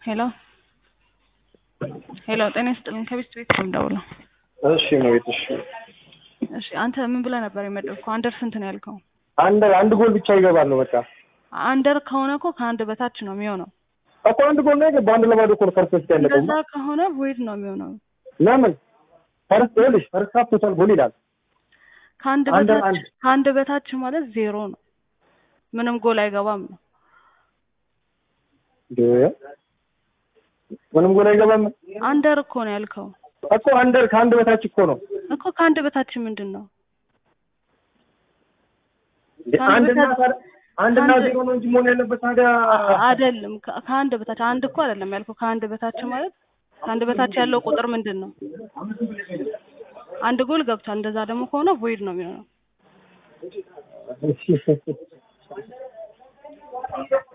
ሄሎ ሄሎ፣ ጤና ይስጥልኝ። ከቤት ቤት ነው የምደውለው። እሺ መቤት እሺ እሺ፣ አንተ ምን ብለህ ነበር የመደብከው? አንደር ስንት ነው ያልከው? አንድ አንድ ጎል ብቻ ይገባል ነው በቃ አንደር ከሆነ እኮ ከአንድ በታች ነው የሚሆነው። እኮ አንድ ጎል ነው የገባው። አንድ ለባዶ እኮ ነው ፈርስት ውስጥ ያለቀው። እንደዛ ከሆነ ቮይድ ነው የሚሆነው። ለምን ፈርስት ይኸውልሽ ፈርስት ሃፍ ቶታል ጎል ይላል። ከአንድ አንደር በታች አንድ ከአንድ በታች ማለት ዜሮ ነው። ምንም ጎል አይገባም ነው። እንዴ ምንም ጎል አይገባም አንደር እኮ ነው ያልከው እኮ አንደር ከአንድ በታች እኮ ነው እኮ ከአንድ በታች ምንድን ነው? እንዴ ከአንድ አንድና በታች- ታዲያ- አንድና ከአንድ- ዜሮ ነው እንጂ መሆን ያለበት ታዲያ አ- አይደለም ከ- ከአንድ በታች አንድ እኮ አይደለም ያልከው። ከአንድ በታች ማለት ከአንድ በታች ያለው ቁጥር ምንድን ነው? አንድ ጎል ገብቷል። እንደዛ ደግሞ ከሆነ ቮይድ ነው የሚሆነው።